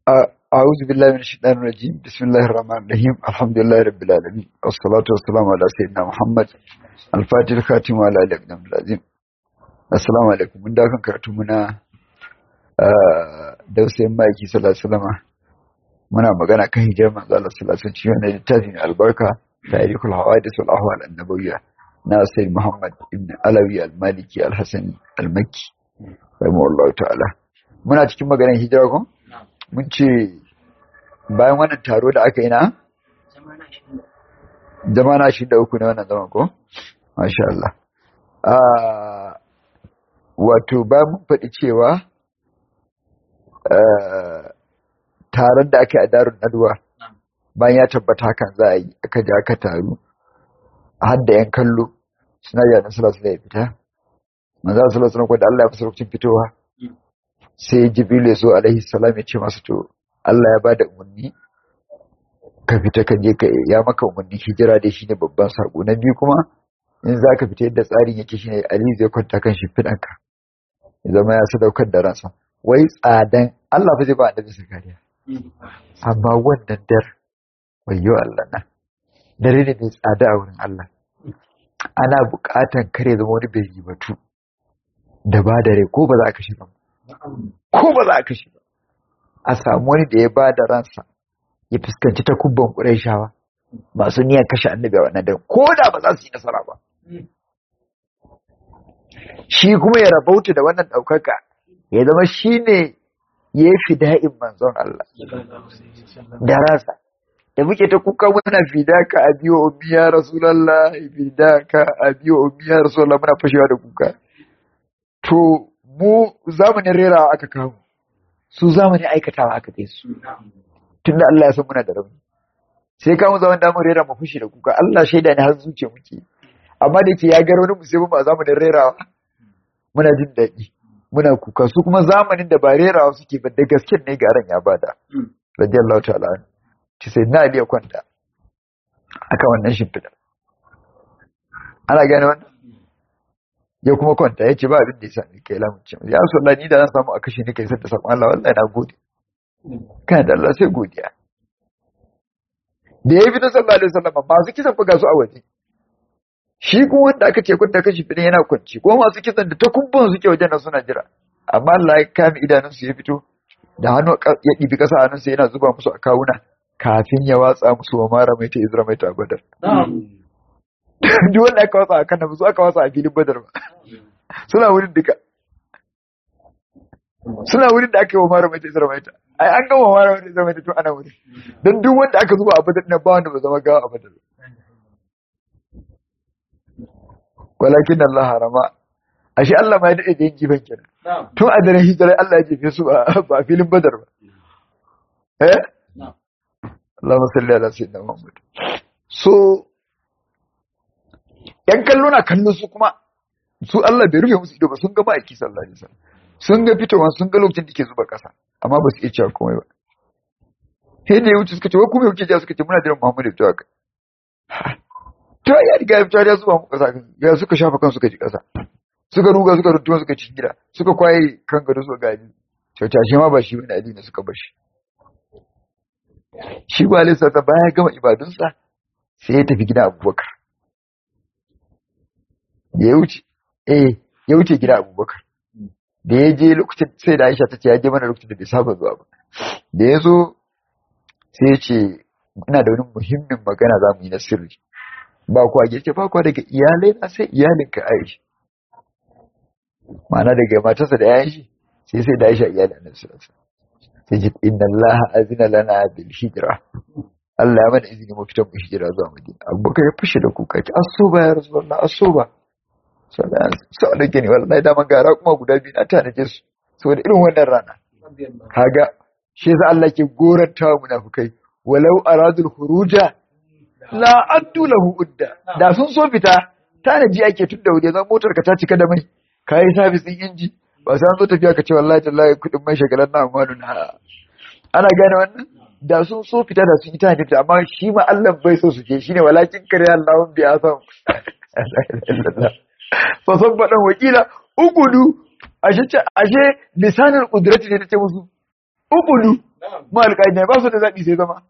أعوذ بالله من الشيطان الرجيم بسم الله الرحمن الرحيم الحمد لله رب العالمين والصلاة والسلام على سيدنا محمد الفاتح الخاتم وعلى آله أقدام العظيم السلام عليكم من داخل كرتمنا dausayin maki sallallahu muna magana kan hijar manzo Allah sallallahu alaihi wasallam cikin littafin albarka tarihul hawadith wal ahwal annabawiyya na sayyid Muhammad ibn Alawi al-Maliki al-Hasani al-Makki rahimahullahu ta'ala muna cikin maganar hijira ko mun ce bayan wannan taro da aka yi na zama na shi da uku ne wannan zaman ko masha Allah wato bayan mun faɗi cewa taron da aka yi a darun naduwa bayan ya tabbata hakan za a yi aka ji aka taru har da yan kallo suna yi annabi sallallahu alaihi fita manzo sallallahu alaihi da Allah ya fasa lokacin fitowa sai jibril ya zo alaihi salam ya ce masa to Allah ya bada umarni ka fita ka je ka ya maka umarni hijira dai shine babban sako na biyu kuma in za ka fita yadda tsarin yake shine Ali zai kwanta kan shimfiɗanka ya zama ya sadaukar da ransa wai tsadan Allah fa zai ba annabi sa kariya amma wannan dar wayo Allah na dare ne mai tsada a wurin Allah ana buƙatan kare zama wani bai batu da ba da rai ko ba za a kashe ba ko ba za a kashe ba a samu wani da ya ba da ransa ya fuskanci ta kubban ƙurayshawa masu niyan kashe annabi a wannan dare ko da ba za su yi nasara ba shi kuma ya rabauta da wannan ɗaukaka ya zama shi ne ya yi fida'in manzon Allah da rasa da muke ta kuka muna fidaka a biyo umiya rasulallah fidaka a biyo umiya rasulallah muna fashewa da kuka to mu zamanin rerawa aka kawo su zamanin aikatawa aka kai su tunda Allah ya san muna da rauni sai kawo zaman da mun rera mu fushi da kuka Allah shaida ne har zuciya muke amma da ke ya ga wani musulmi a zamanin rerawa muna jin daɗi muna kuka su kuma zamanin da ba rerawa suke ba da gaske ne garan ya bada radiyallahu ta'ala ci sai na aliya kwanta akan wannan shimfiɗa ana gane wannan ya kuma kwanta ya ce ba abin da ya sami kai lamunci ya so Allah ni da zan samu a kashe ni kai sai da sakon Allah wallahi na gode kana da Allah sai godiya da ya bi na sallallahu alaihi wasallam masu kisan buga su a waje shi kuma wanda aka ce kwanta kashi fidin yana kwanci ko masu kisan da takubban suke wajen nan suna jira amma Allah ya kame idanunsu ya fito da hannu ya ɗibi ƙasa hannunsa yana zuba musu a kawuna kafin ya watsa musu wa mara mai ta izra mai ta badar duk wanda aka watsa a kan su aka watsa a filin badar ba suna wurin duka suna wurin da aka yi wa mara mai ta izra mai ta ai an gama mara mai ta izra mai ta tun ana wurin don duk wanda aka zuba a badar na ba wanda ba zama gawa a badar walakin Allah harama ashe Allah ma ya dade da yin jifan kenan tun a daren hijirar Allah ya jefe su ba a filin badar ba eh Allahumma salli ala sayyidina Muhammad so yan kallo na kallo su kuma su Allah bai rufe musu ido ba sun ga ma'aiki sallallahu alaihi wasallam sun ga fitowa sun ga lokacin da ke zuba kasa amma ba su iya cewa komai ba sai da ya wuce suka ce wai kuma yauke ja suka ce muna jiran Muhammad ya fito haka to ya riga ya fito ya zuba mu kasa ya suka shafa kan suka ji kasa suka ruga suka rutuwa suka ci gida suka kwaye kan gado suka gaji kyauta shi ma ba shi bane addini suka bar shi shi ba alisa ta baya gama ibadunsa sai ya tafi gida abubakar da ya wuce eh ya wuce gida abubakar da ya je lokacin sai da aisha ta ce ya je mana lokacin da bai saba zuwa ba da ya zo sai ya ce ina da wani muhimmin magana za mu yi na sirri ba kuwa gefe ba kuwa daga iyalai na sai iyalinka Aisha ma'ana daga matarsa da yayin shi sai sai da Aisha iyalin Annabi sallallahu alaihi wasallam sai ji inna Allah azina lana bil hijra Allah ya mana izini mu fitan mu hijira zuwa Madina Abubakar ya fushi da kuka ki asuba ya Rasulullah asuba sau da gani wallahi da man gara kuma guda biyu na tanaje su saboda irin wannan rana kaga shi yasa Allah ke goranta wa munafukai walau aradul khuruja la addu lahu udda da sun so fita tanaji ake tun da wuri zan motar ka ta cika da mai kai service din inji ba sai an zo tafiya ka ce wallahi tallahi kudin mai shagalan na amanu na ana gane wannan da sun so fita da sun yi tanaji fita amma shi ma Allah bai so su je shine walakin kare Allahun bi asam fa san fadan wakila ugudu ashe ashe lisanul qudrati ne tace musu ugudu mu alƙa'ida ba su da zaɓi sai zama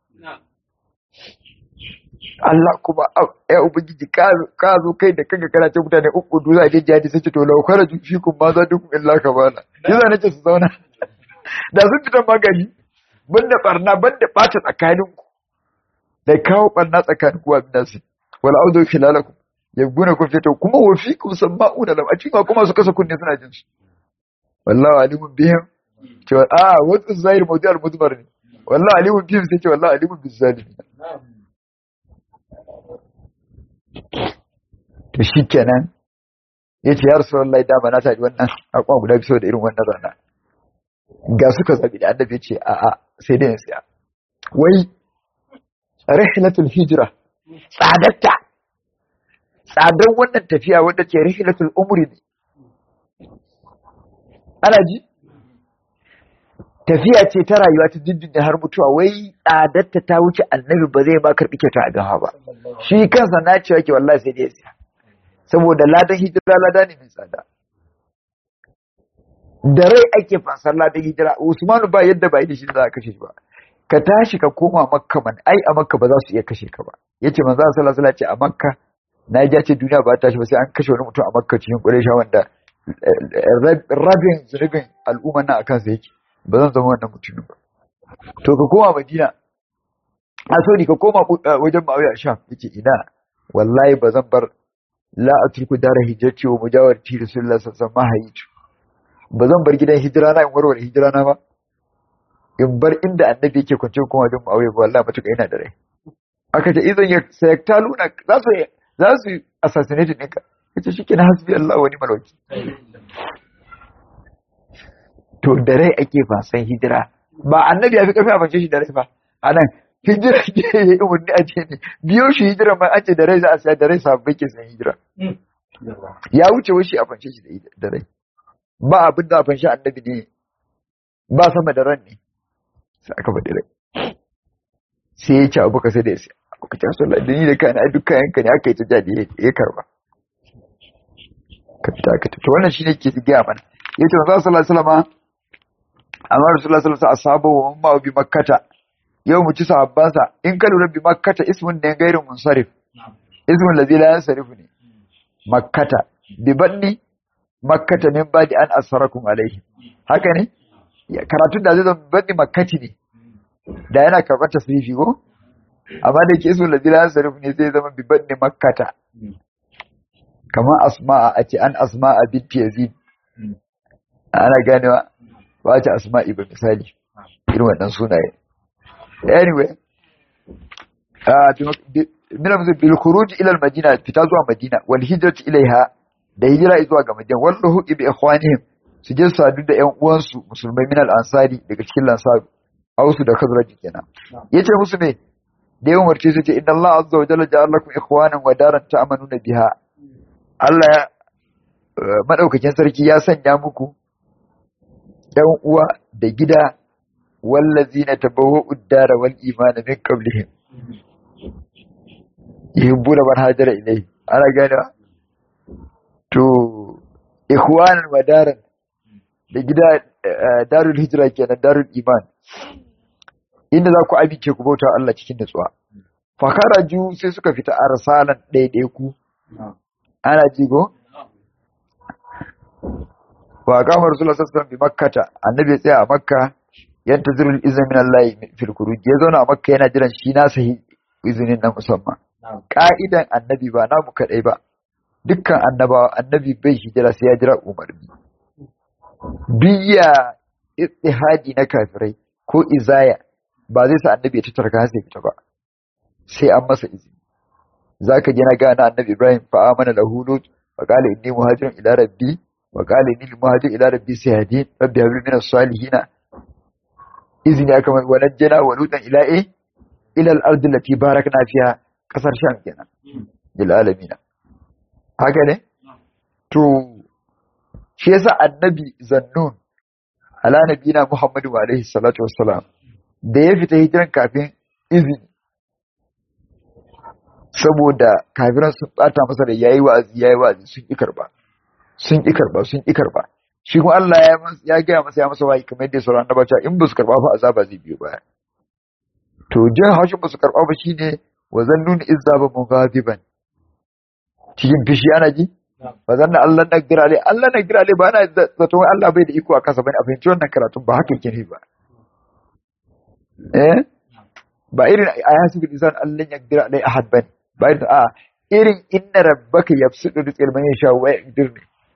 Allah kuma ya ubangiji ka zo kai da kanka kana ce mutane uku du za a je jihadi sai ce to lau kara fi kun ma za duk illa ka bana yasa nace su zauna da sun fita magani banda barna banda bata tsakanin ku da kawo barna tsakanin ku abin nasu wal audu khilalakum yabguna kun fito kuma wa fikum sama'una lam a cikin kuma su kasa kunne suna jin su wallahi alimun bihim ce a wasu zahir mawdi al mudmar ne wallahi alimun bihim sai ce wallahi alimun bizalimin to shi kenan ya ce ya rasu lallai dama na taɗi wannan akwa guda biyu da irin wannan rana ga suka zaɓi da annabi ce a a sai dai siya wai rihlatul hijira tsadatta tsadar wannan tafiya wadda ce rihlatul umri ne ana ji tafiya ce ta rayuwa ta dindin har mutuwa wai tsadatta ta wuce annabi ba zai ma karɓi kyauta a gawa ba shi kansa na cewa ke wallahi sai dai siya saboda ladan hijira lada ne mai tsada da rai ake fasar ladan hijira usmanu ba yadda ba yi da shi za a kashe shi ba ka tashi ka koma makka man ai a makka ba za su iya kashe ka ba yace manzo sallallahu alaihi ce a makka na ji ce duniya ba ta tashi ba sai an kashe wani mutum a makka cikin quraysha wanda rabin zunubin al'umma na akan sa yake ba zan zama wannan mutumin ba to ka koma madina a so ni ka koma wajen ma'auya sham yace ina wallahi ba zan bar la atruku dara hijrati wa mujawarati rasulullah sallallahu alaihi wasallam ba zan bar gidan hijira na in warware hijira na ba in bar inda annabi yake kwance kuma wajen ma'auya ba wallahi matuƙa yana da rai aka ce idan ya sayaktaluna za su za su assassinate ɗinka yace shikenan hasbi Allah wa ni'mal wakil to da rai ake fasan hijira ba annabi ya fi karfi a fance shi da rai ba anan hijira ke yi umarni a ce ne biyo shi hijira ma an ce da rai za a siya da rai sabbai ke san hijira ya wuce wuce a fance shi da rai ba abin da a fance annabi ne ba sama da ran ne sai aka faɗi rai sai ya ce abu ka sai da ya siya abu ka ce sallah da ni da kayan ai duk kayan ka ne aka yi ta jadi ya karba ka fita ka to wannan shine ke gaya mana yace manzo sallallahu alaihi wasallam amma rasulullah sallallahu alaihi wasallam ashabu wa ma bi makkata yau mu ci sahabbansa in ka lura bi makkata ismun ne gairin munsarif ismun ladhi la yansarif ne makkata bi banni makkata min badi an asarakum alaihi haka ne karatu da zai zama banni makkati ne da yana karɓar tasrifi ko amma da yake ismun ladhi la yansarif ne zai zama bi banni makkata kamar asma'a a ce an asma'a binti yazid ana ganewa ba ta asma'i ba misali irin wannan sunaye anyway mina musu bil khuruj ila al madina fita zuwa madina wal hijrat ilaiha da hijira zuwa ga madina wal ruhu bi ikhwanihim su je sadu da ƴan uwansu musulmai min al ansari daga cikin lansaru ausu da khazraj kenan yace musu me da yawan warce su ce inna Allah azza wa jalla ja'ala lakum ikhwanan wa daran ta'manuna biha Allah ya madaukakin sarki ya sanya muku ƴan uwa da gida wallazina tabawwa'u ad-dara wal imana min qablihim yuhibbuna man hajara ilayhi ana gane to ikhwanan wa daran da gida darul hijra kenan darul iman inda za ku amince ku bauta Allah cikin nutsuwa fa kharaju sai suka fita arsalan ɗaiɗaiku ana jigo wa kama rasulullah sallallahu alaihi bi makkata annabi ya tsaya a makka yantazirul iznin min Allah fil khuruj ya zauna a makka yana jiran shi na sahi izinin na musamman ka'idan annabi ba namu kadai ba dukkan annabawa annabi bai hijira sai ya jira umarni biya ittihadi na kafirai ko izaya ba zai sa annabi ya tattara kan sai fita ba sai an masa izini zaka je na gana annabi Ibrahim fa amana lahu lut fa qala inni muhajirun ila rabbi wa qala inni muhajirun ila rabbi sayyidin rabbi habli min as-salihin izini aka mai wannan jana wa lutan ila eh ila al-ardi allati barakna fiha kasar sham kenan lil alamin haka ne to shi yasa annabi zannun ala nabiyina muhammadu alaihi salatu wassalam da ya fita hijiran kafin izini saboda kafiran sun bata masa da yayi wa'azi yayi wa'azi sun ki karba sun ki karba sun ki karba shi kuma Allah ya ya gaya masa ya masa wahayi kamar yadda sauran annabawa in ba su karba fa azaba zai biyo baya to jin haushin ba su karba ba shine wa zannun izzaba mughadiban cikin fishi ana ji ba zanna Allah na girale Allah na girale ba na zato Allah bai da iko a kasa bane a fahimci wannan karatun ba haka yake ne ba eh ba irin ayatu bil insan Allah ya girale ahad bane ba irin a irin inna rabbaka yabsudu rizqal man yasha wa yaqdir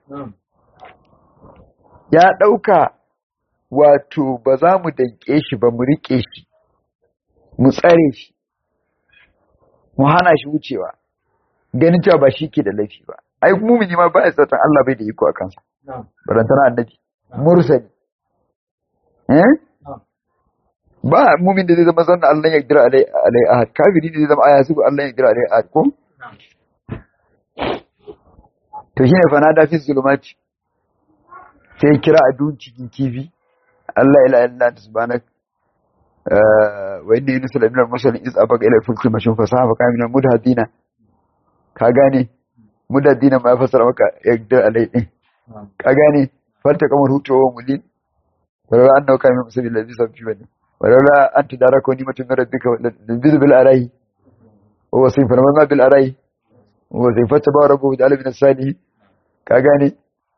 ya dauka wato ba za mu danke shi ba mu rike shi mu tsare shi mu hana shi wucewa ganin cewa ba shi ke da laifi ba ai mumini ma ba ya tsatan Allah bai da iko a kansa barantana annabi mursali eh ba mumin da zai zama zanna Allah ya gira alai alai ahad kafiri da zai zama aya su Allah ya gira alai ahad ko to shine fa na da fi zulumati sai kira a dun cikin kifi Allah ila illa anta subhanak wa inni yunus min al-mursalin iz abaqa ila al-fulki mashun fasaha fa kamina mudhadina ka gane mudaddina ma ya fasara maka yaqdir alai din ka gane falta kamar hutu wa mulin wala annahu kana musabil ladhi sabbi bani wala an tudaraka ni'matun min rabbika bil bil arahi wa sayfa ma bil arahi wa sayfa tabaraku bi alif min as-salih ka gane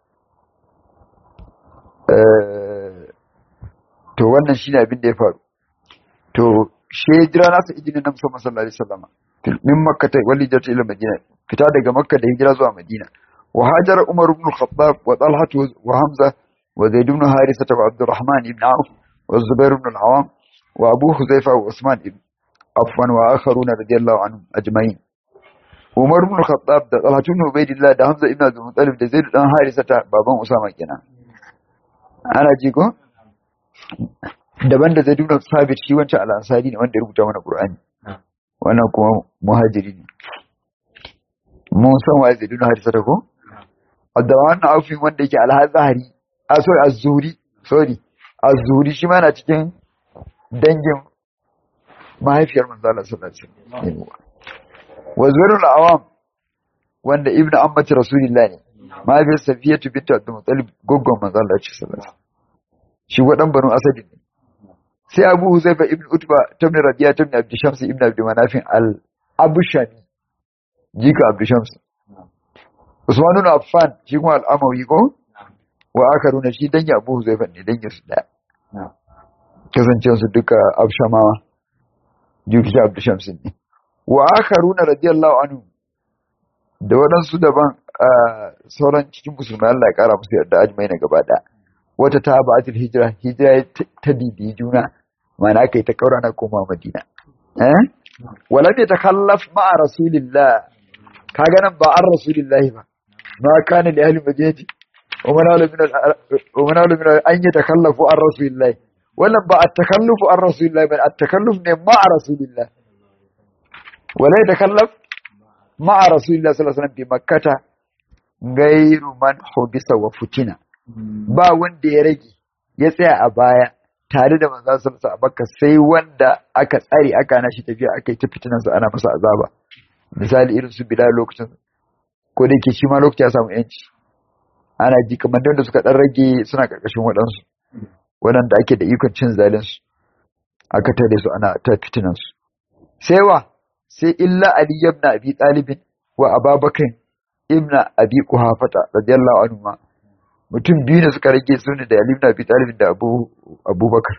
to wannan shine abin da ya faru to she jira nasa idinin nan musamman sallallahu alaihi wasallam min makka ta wali da ila madina fita daga makka da hijira zuwa madina wa hajara umar ibn khattab wa talha wa hamza wa zaid ibn harisa wa abdurrahman ibn auf wa zubair ibn al-awam wa abu huzaifa wa usman ibn affan wa akharuna radiyallahu anhum ajma'in umar ibn khattab da talha ibn ubaidillah da hamza ibn abdul muttalib da zaid dan harisa ta baban usama kenan ana ji ko daban da zaid ibn sabit shi wancan al-ansari ne wanda ya rubuta mana qur'ani wannan kuma muhajiri ne mun san wa zai duna hadisa ta ko da wannan aufin wanda yake alhazahari a sorry az-zuri sorry az-zuri shi ma na cikin dangin mahaifiyar manzo Allah sallallahu alaihi wasallam wa zuwairul awam wanda ibnu ammati rasulillah ne mahaifiyar safiyatu bint abdul muttalib goggon manzo Allah sallallahu alaihi wasallam shi wadan banu asadi ne sai abu huzaifa ibn utba tabni rabiya tabni abdu shams ibn abdu manafin al abushani jika abdu shams usman ibn affan shi kuma al amawi ko wa akaruna shi danya abu huzaifa ne danya su daya kasance su duka abshamawa jika abdu shams ne wa akaruna radiyallahu anhu da waɗansu daban sauran cikin musulmai Allah ya kara musu yarda ajmai na gaba daya wata ta ba'atul hijira hijira ta bibi juna mana kai ta kaura na koma madina eh wala ta takallaf ma'a rasulillah kaga nan ba an rasulillah ba ma kana li ahli madinati wa man wala min wa man wala min an yatakallafu an rasulillah wannan ba at-takallufu an rasulillah ba at-takalluf ne ma'a rasulillah wala yatakallaf ma'a rasulillah sallallahu alaihi wasallam bi makkata gairu man hubisa wa futina ba wanda ya rage ya tsaya a baya tare da manzon sallallahu alaihi wasallam sai wanda aka tsare aka na shi tafiya aka yi ta fitinan sa ana masa azaba misali irin su bilal lokacin ko da yake shi ma lokacin ya samu yanci ana ji kamar da suka dan rage suna karkashin waɗansu waɗanda ake da ikon cin zalin su aka tare su ana ta fitinan su sai wa sai illa ali ibn abi talib wa ababakar ibn abi quhafata radiyallahu anhu ma mutum biyu ne suka rage su ne da Ali ibn Abi Talib da Abu Abubakar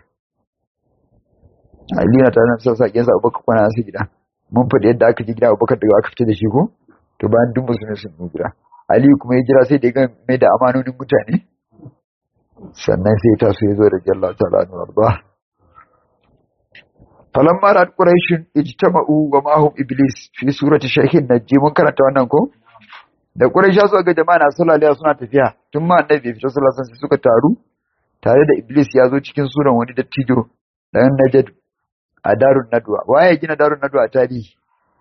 Ali na tare da sakin sa Abubakar kwana su gida mun faɗi yadda aka ji gida Abubakar daga aka fita da shi ko to bayan duk musulmi sun yi gida Ali kuma ya jira sai da ga mai da amanonin mutane sannan sai ta so ya zo da Allah ta'ala anhu arda falamma ra'at quraish ijtama'u wa ma'hum iblis fi surati shaykhin najji mun karanta wannan ko da Quraysha suka ga jama'a na sallallahu suna tafiya tun ma annabi bai fita sallallahu alaihi suka taru tare da Iblis ya zo cikin suran wani dattijo dan Najd a Darun Nadwa waye gina Darun Nadwa a tarihi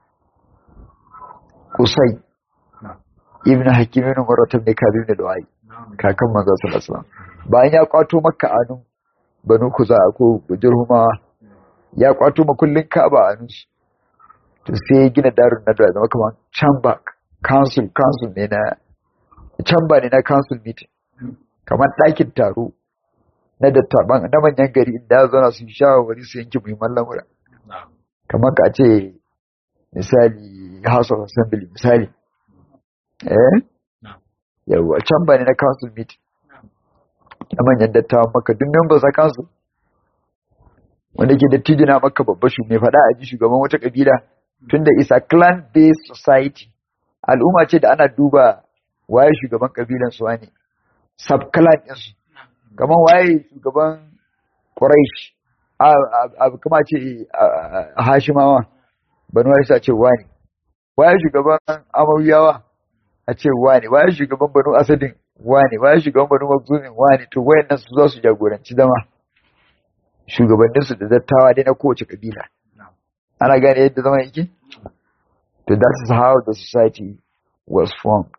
Kusai Ibn Hakim ibn Murrat ibn Kabir ibn Lu'ay kakan manzo sallallahu alaihi wasallam bayan ya kwato Makka anun Banu Kuza ko Jurhuma ya kwato makullin Ka'aba anun to sai ya gina Darun Nadwa zama kamar can back council council ne na chamber ne na council meeting kamar ɗakin taro na dattaban na manyan gari inda ya zauna su shawarwari su yanke muhimman lamura kamar ka ce misali house of assembly misali eh yawa can ba ne na council meeting na manyan dattawan maka duk members a council wanda ke dattijo na maka babba shu mai faɗa a ji shugaban wata kabila tunda isa clan based society al'umma ce da ana duba waye shugaban kabilan su ne sub clan din su kamar waye shugaban quraish a kuma ce a hashimawa banu isa ce wani waye shugaban amawiyawa a ce wani waye shugaban banu asadin wani waye shugaban banu makzumin wani to wayannan su za su jagoranci zama shugabanninsu da dattawa dai na kowace kabila ana gane yadda zama yake to that is how the society was formed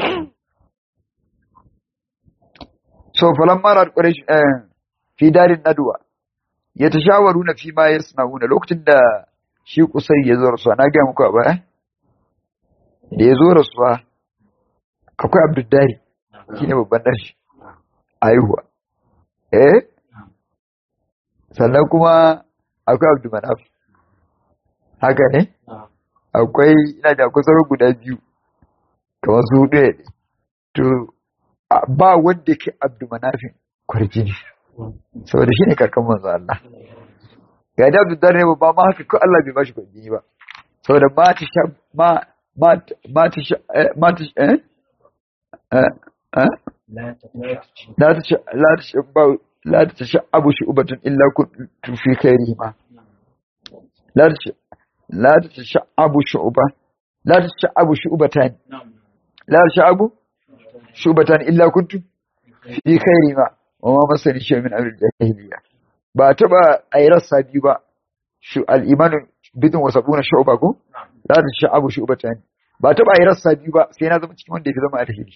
so falamma ra quraish eh fi darin nadwa yatashawaruna fi ma yasnauna lokacin da shi kusai ya zo rasuwa na ga muku ba eh da ya zo rasuwa akwai abdullahi shine babban dan shi aihuwa eh sannan kuma akwai abdulmanaf haka ne akwai ina da kusan guda biyu kamar su hudu ne to ba wanda ke abdulmanafin kwarjini saboda shi ne kakan manzo Allah ga da abdul ne ba ma haka ko Allah bai bashi kwarjini ba saboda ma ta sha ma ma ma ta sha ma ta eh eh la ta sha la ta sha ba لا تتشعب شعبة إلا كنت في خيرهما لا لا تتشعب شعبة لا تتشعب شعبتان لا تتشعب شعبتان إلا كنت في خيرهما وما مسني شيء من أمر الجاهلية ba taba a yi rassa biyu ba al'imanin bidin wasabuna shu'ba ko za ta sha'abu shu'ba ta ne ba taba a yi rassa biyu ba sai na zama cikin wanda ya fi zama alheri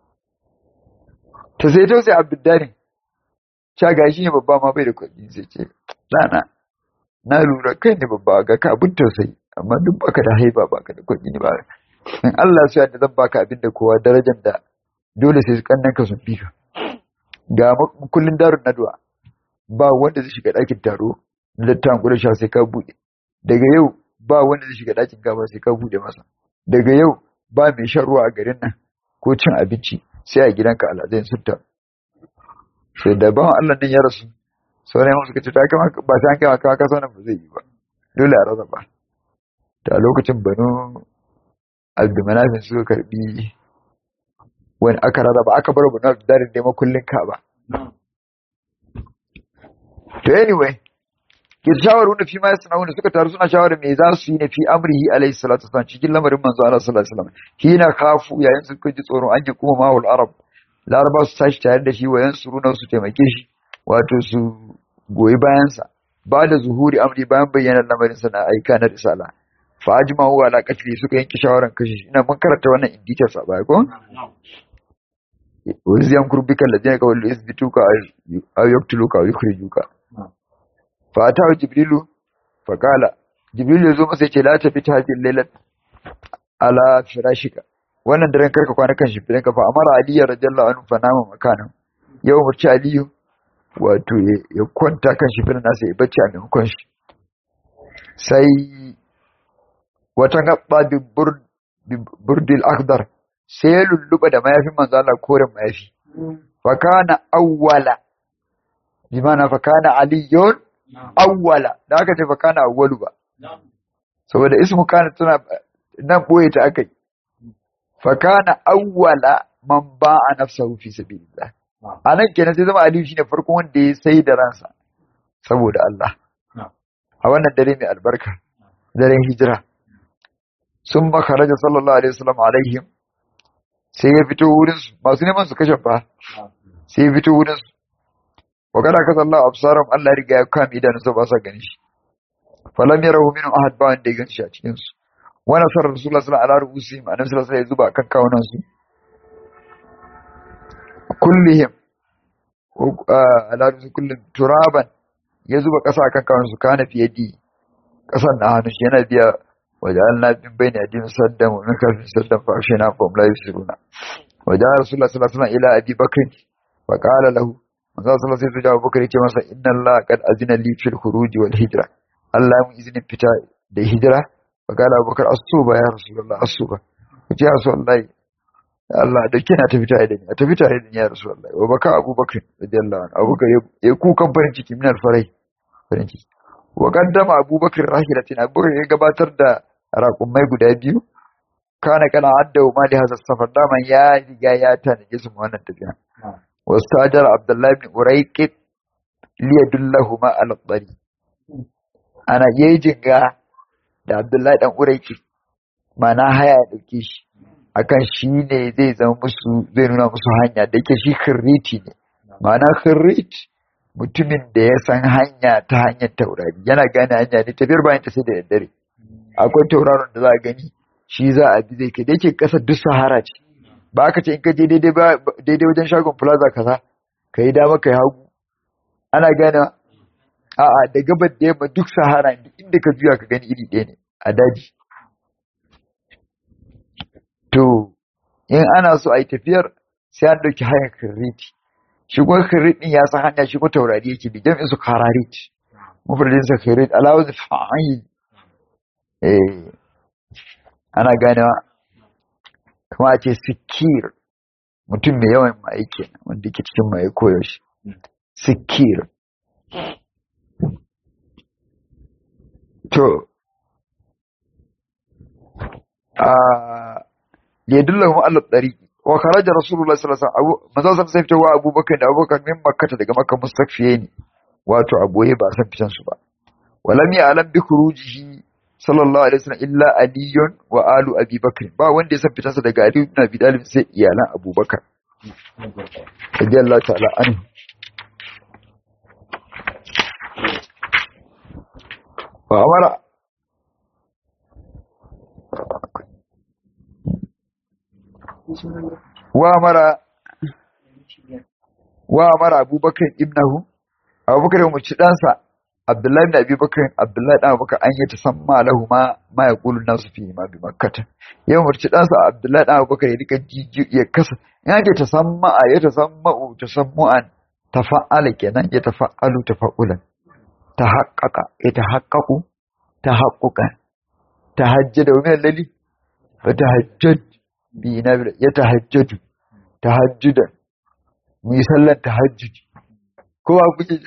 ta sai to sai abdullahi sha gashi ne babba ma bai da kuɗi sai ce ɗana na lura kai ne babba ga ka abin tausayi amma duk baka da haiba baka da kuɗi ne ba in Allah su yadda zan baka abin da kowa darajar da dole sai kannan ka sun fika ga kullun darun nadwa ba wanda zai shiga ɗakin taro na dattawan kudin sha sai ka buɗe daga yau ba wanda zai shiga ɗakin gaba sai ka buɗe masa daga yau ba mai shan ruwa a garin nan ko cin abinci sai a gidanka alhazai sun taru sai da bawan Allah din ya rasu sauran yamma suka ce ta kama ba sai an kama kama kasa nan ba zai yi ba dole a rasa ba ta lokacin banu abdumanafin suka karbi wani aka rasa ba aka bar banu abdudarin da makullin ka ba to anyway ke shawaru na fi ma ya suna suka taru suna shawarar me za su yi na fi amrihi alaihi salatu wasallam cikin lamarin manzo Allah sallallahu alaihi wasallam hina kafu yayin suka ji tsoron an ji kuma mahul arab laraba su tashi tare da shi wayan su runa su taimake shi wato su goyi bayansa ba da zuhuri amri bayan bayyana lamarin sa na aika na risala fa ajma'u ala qatli suka yanke shawaran kashe shi ina mun karanta wannan in details a baya ko waziyam kurbika ladina ka wallu isbituka aw yaqtuluka aw yukhrijuka fa ta jibrilu fa qala jibrilu yazo masa yace la tafi tahajjil laylat ala firashika wannan daren karka kwana kan shimfiɗin ka fa amara aliyu radiyallahu anhu fa nama makanan yau murci aliyu wato ya kwanta kan shimfiɗin nasa ya bacci a maimakon shi sai wata gaba bi burdil akhdar sai ya lulluɓa da mayafin manzo Allah koren mayafi fa kana awwala bi mana fa kana aliyun awwala da aka ce fa kana awwalu ba saboda ismu kana tana nan boye ta akai fakana awwala man ba'a nafsahu fi sabilillah anan kenan sai zama aliyu shine farkon wanda ya sai da ransa saboda Allah a wannan dare mai albarka daren hijira sun makaraja sallallahu alaihi wasallam alaihim sai ya fito wurin su masu neman su kashe fa sai ya fito wurin su wa kada ka sallahu absaram Allah ya riga ya kame idanun sa ba sa gani shi falam yarahu minhum ahad ba wanda ya ganshi a cikin su wa nasara rasulullah sallallahu alaihi wasallam annabi sallallahu alaihi wasallam ya zuba kan kawunan su kullihim ala rusul kullum turaban ya zuba kasa kan kawunan su kana fiye di kasan na hannu shi yana biya وجعلنا من بين أيديهم سدا ومن خلفهم سدا فأغشيناهم فهم لا يبصرون وجاء رسول الله صلى الله عليه وسلم إلى أبي بكر fa qala lahu manzo sallallahu alaihi wasallam Abubakar ya ce masa inna Allah qad azina li fil khuruj wal hijra Allah mun izinin fita da hijira fa qala Abubakar asuba ya rasulullah asuba ya rasulullah Allah da kina tafi tare da ni a tafi tare da ni ya rasulullah wa baka Abubakar radiyallahu anhu Abubakar ya kukan farin ciki min alfarai farin ciki wa qaddama Abubakar rahilatin Abubakar ya gabatar da raƙumai guda biyu kana kana adda ma da hazar safar daman ya riga ya tanaje su wannan tafiya واستاجر عبد الله بن أريك ليدلهما على الطريق أنا يجنغا da Abdullahi dan Uraiki mana haya ya dauke shi akan shi ne zai zama musu zai nuna musu hanya da yake shi khirriti ne mana khirrit mutumin da ya san hanya ta hanyar taurari yana gane hanya ne tafiyar bayan ta sai da daddare akwai tauraron da za a gani shi za a bi zai kai da yake kasar duk sahara ce ba aka ce in ka je daidai wajen shagon plaza kaza ka yi dama ka yi hagu ana gane a'a da gabar da yamma duk sahara inda ka juya ka gani iri ɗaya ne a daji to in ana so a yi tafiyar sai an ɗauki hanyar kirriti shi kuma kirrit ɗin ya san hanya shi kuma taurari yake bi jam'in su kararit mufradin sa kirrit alawaz fa'il eh ana ganewa kuma a ce sikir mutum mai yawan ma'ai kenan wanda ke cikin ma'ai koyaushe sikir to a yadullahu ma'alla tsariki wa kharaja rasulullah sallallahu alaihi wasallam manzo sallallahu alaihi wasallam wa abubakar da abubakar min makkata daga makka mustakfiye ne wato aboye ba san fitan su ba walam ya alam bi khurujihi sallallahu alaihi wasallam illa aliyun wa alu abi bakr ba wanda ya san fitansa daga ali ibn abi talib sai iyalan abubakar radiyallahu ta'ala anhu wa amara wa amara wa amara abubakar ibnahu abubakar ya umarci ɗansa Abdullahi da Abi Bakar Abdullahi da Abubakar an yi tasamma lahu ma ma ya kulu nasu fi ma bi makkata ya umarci ɗansa Abdullahi da Abubakar ya rika jiji ya kasa in ake tasamma a ya tasamma'u tasammu'an tafa'ala kenan ya tafa'alu tafa'ulan tahaqqaqa ya tahaqqaqu tahaqquqan tahajjada wa min lali wa tahajjad bi nabi ya tahajjadu tahajjudan mu yi sallar tahajjudi kowa kuke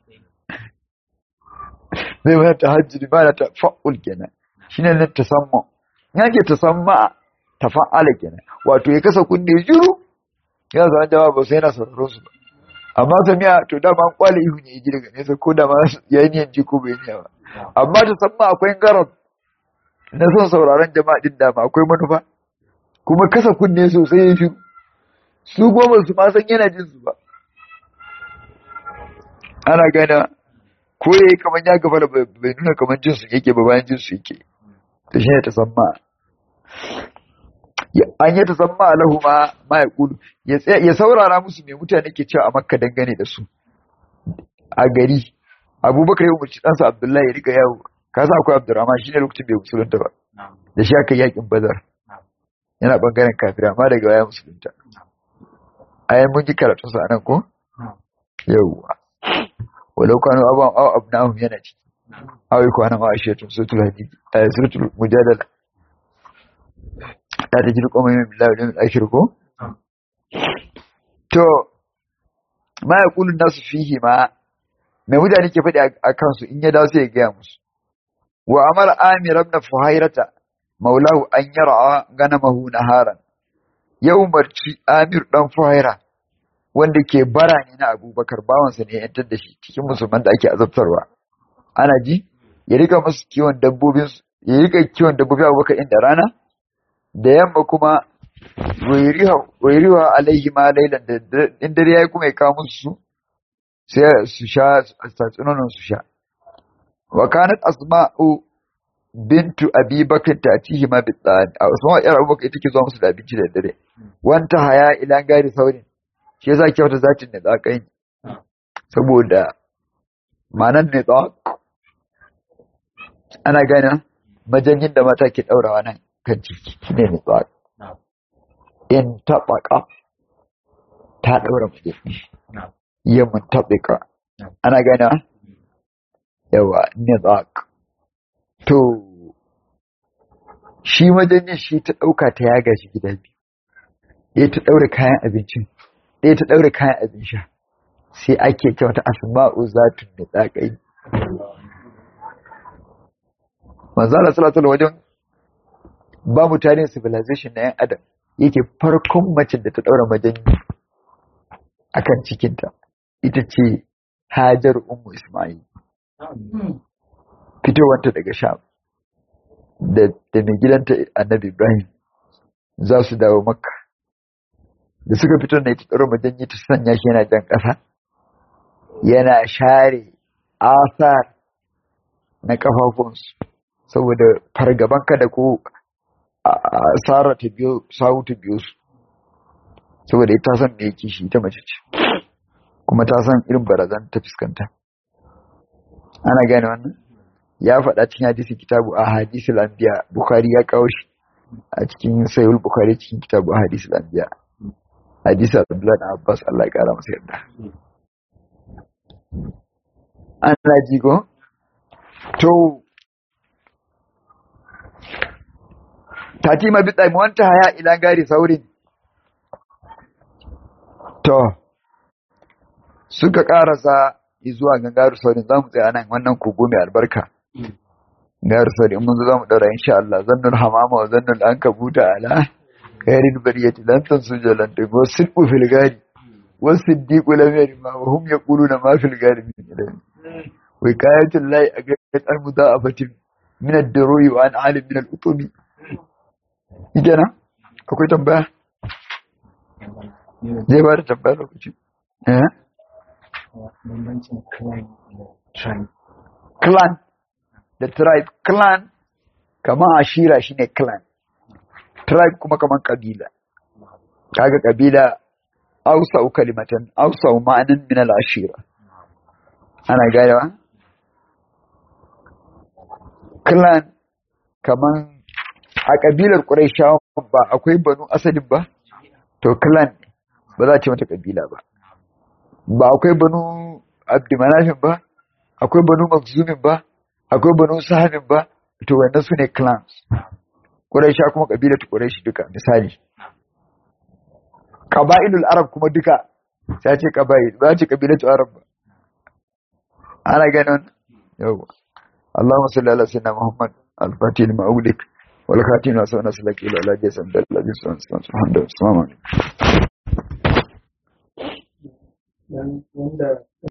zai wani tahajjudi ba da tafa'ul kenan shine ne tasamma yake tasamma tafa'ala kenan wato ya kasa kunne juru ya zama jama'a ba sai yana sauraron su ba amma samiya to dama an kwale ihu ne ji daga nesa ko da ma ya yi niyan ji ko bai niya ba amma tasamma akwai garab na son sauraron jama'a din dama akwai manufa kuma kasa kunne sosai ya shiru su goma su ma san yana jin su ba ana gana ko ya yi kamar ya gaba da bai nuna kamar jinsu yake ba bayan jinsu yake ta shi ne ta samma an yi ta samma lahu ma ma ya kudu ya saurara musu mai mutane ke cewa a makka dangane da su a gari abubakar ya umarci ɗansa abdullahi ya riga yawo ka sa akwai abdurrahman shi ne lokacin bai musulunta ba da shi aka yakin bazar yana bangaren kafira amma daga baya musulunta ayan mun ji karatunsa a nan ko yawwa ولو كانوا أباهم أو أبنائهم ينجي أو يكون ما أشيتم سورة الحديد آية سورة المجادلة لا تجد قوم من بالله واليوم الآخر كو to ma ya kulun nasu fihi ma mai mutane ke faɗi a kansu in ya dawo sai ya gaya musu wa amara amir ibn fuhairata maulahu an yara ganamahu naharan ya umarci amir dan fuhaira wanda ke bara ne na abubakar bawansa ne yantar da shi cikin musulman da ake azabtarwa ana ji ya rika musu kiwon dabbobin ya rika kiwon dabbobi abubakar inda rana da yamma kuma wairiwa alaihi ma lailan da in dare yayi kuma ya kawo musu sai su sha tatsunonin su sha wa kanat asma'u bintu abi bakr tatihi ma bidan asma'u yar abubakar ita ke zuwa musu da abinci da dare wanta haya ila gari saurin shi yasa kyauta zatin ne tsakai saboda manan ne tsak ana gane majanyin da mata ke daurawa nan kan ciki shine ne tsak in tabaka ta ɗaura majalli ya muntaɓika ana gana yawa nizaq to shi majanyin shi ta ɗauka ta yaga shi gida biyu ɗaya ta ɗaure kayan abincin ɗaya ta ɗaure kayan abin sha sai ake ce wata asma'u zatun da tsakai manzo Allah sallallahu alaihi wajen ba mu tarihin civilization na yan adam yake farkon macin da ta ɗaura majanyi akan cikinta ita ce Hajar Ummu Ismail fitowanta daga Sham da da mai gidanta Annabi Ibrahim za su dawo Makka da suka fito na ita tsaro majanyi ta sanya shi yana jan ƙasa yana share asar na kafafunsu saboda fargaban kada ko asara ta biyo sawu ta biyo su saboda ita san me yake shi ta mace ce kuma ta san irin barazan ta fuskanta ana gane wannan ya faɗa cikin hadisi kitabu a hadisul anbiya bukhari ya kawo shi a cikin sayul bukhari cikin kitabu a hadisul anbiya hadisi abdullahi da abbas Allah ya kara masa yarda ana ji ko to tatima bi tsaimi wanta haya ila gari saurin to suka karasa zuwa ga garu saurin za mu tsaya nan wannan kogo mai albarka garu saurin mun zo za mu daura insha Allah zannul hamama wa zannul an kabuta ala gairin bariyati lan tansuja lan tago sidqu fil gari wasiddiqu lam yarima wa hum yaquluna ma fil gari min ilmi wa kayatul lahi agat al mudaafatin min ad-duru'i wa an alim min al-utumi kenan akwai tambaya zai ba da tambaya lokaci eh clan da tribe clan kaman ashira shine clan tribe kuma kaman kabila kaga kabila ausa kalimatan ausa ma'anan min al-ashira ana ganewa clan kaman a kabilar Qurayshawa ba akwai banu asalin ba to clan ba za a ce mata kabila ba ba akwai banu abdimanafin ba akwai banu makzumin ba akwai banu sahamin ba to wannan su ne clans Quraysha kuma kabilar Quraysh duka misali qaba'ilul arab kuma duka sai ce qaba'il ba ce kabilatu arab ba ana ganin yawa Allahumma salli ala sayyidina Muhammad al-Fatih al-Ma'ulik wal khatim wa sallallahu alaihi wa sallam ala jasan dalil subhanahu wa ta'ala wanda